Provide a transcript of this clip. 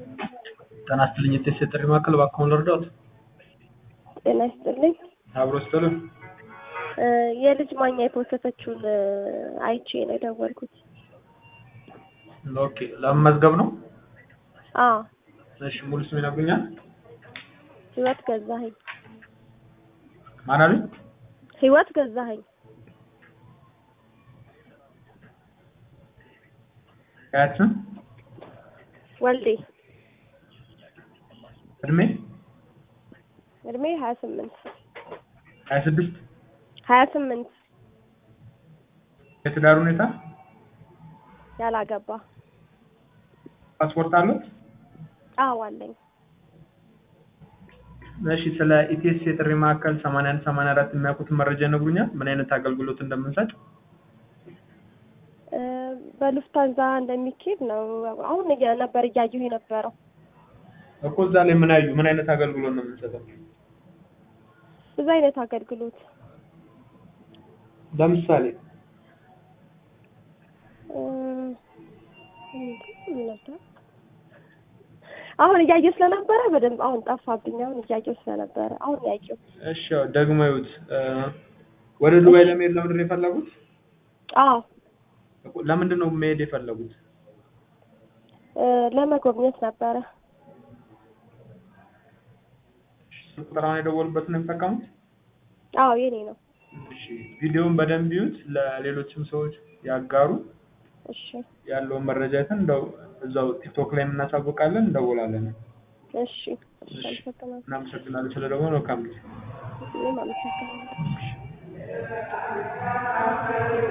ጤና ይስጥልኝ የጤና ጥሪ ማዕከል እባክዎን ልርዳዎት? ጤና ይስጥልኝ። አብሮ ይስጥልን። የልጅ ማኛ የፖሰተችውን አይቼ ነው የደወልኩት። ኦኬ ለመመዝገብ ነው? አዎ እሺ ሙሉ ስም ይነግሩኛል? ህይወት ገዛኸኝ። ማን አሉኝ? ህይወት ገዛኸኝ። ቀያችን ወልዴ እድሜ እድሜ ሀያ ስምንት ሀያ ስድስት ሀያ ስምንት የትዳር ሁኔታ ያላገባ ፓስፖርት አለው? አዎ አለኝ። እሺ ስለ ኢቲኤስ የጥሪ ማዕከል 81 84 የሚያውቁትን መረጃ ይነግሩኛል? ምን አይነት አገልግሎት እንደምንሰጥ? በሉፍታንዛ እንደሚካሄድ ነው አሁን እያ- ነበር እያየሁ የነበረው። እኮ እዛ ላይ ምን አዩ? ምን አይነት አገልግሎት ነው የምንሰጠው? ብዙ አይነት አገልግሎት ለምሳሌ እም፣ ምን ነበር? አሁን እያየሁ ስለነበረ በደንብ አሁን ጠፋብኝ። አሁን እያየሁ ስለነበረ አሁን ያየሁ። እሺ ያው ደግሞ ይዩት እ፣ ወደ ዱባይ ለመሄድ ለምንድን ነው የፈለጉት? አዎ እኮ ለምንድን ነው መሄድ የፈለጉት? እ፣ ለመጎብኘት ነበረ። ስልክ ቁጥራውን የደወሉበት ነው የሚጠቀሙት? አዎ የኔ ነው። እሺ ቪዲዮውን በደንብ ይዩት፣ ለሌሎችም ሰዎች ያጋሩ። እሺ ያለውን መረጃ አይተን እንደው እዛው ቲክቶክ ላይ እናሳውቃለን፣ እንደውላለን። እሺ እሺ፣ አመሰግናለሁ። እናመሰግናለን ስለደወሉ። መልካም ጊዜ። እኔም አመሰግናለሁ።